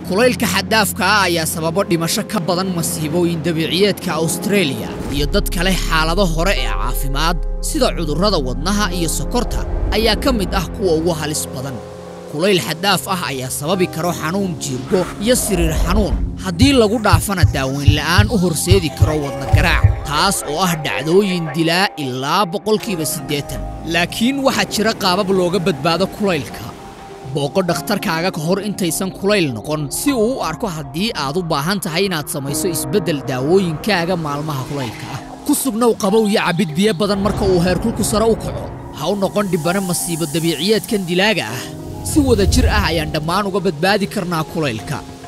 kulaylka xaddaafka ah ayaa sababo dhimasho ka badan masiibooyin dabiiciyeedka awstareeliya iyo dadka leh xaalado hore ee caafimaad sida cudurrada wadnaha iyo sokorta ayaa ka mid ah kuwa ugu halis badan kulayl xaddaaf ah ayaa sababi karo xanuun jiirgo iyo siriir xanuun haddii lagu dhaafana daaweyn la'aan u horseedi karo wadna garaac taas oo ah dhacdooyin dilaa ilaa boqolkiiba siddeetan laakiin waxaa jira qaabab looga badbaado kulaylka booqo dhakhtarkaaga ka hor intaysan kulayl noqon si uu u arko haddii aad u baahan tahay inaad samayso isbeddel daawooyinkaaga maalmaha kulaylka ah ku sugnow qabow iyo cabbid biyo badan marka uu heerkulku sare u kaco ha u noqon dhibbana masiibo dabiiciyeedkan dilaaga ah si wada jir ah ayaan dhammaan uga badbaadi karnaa kulaylka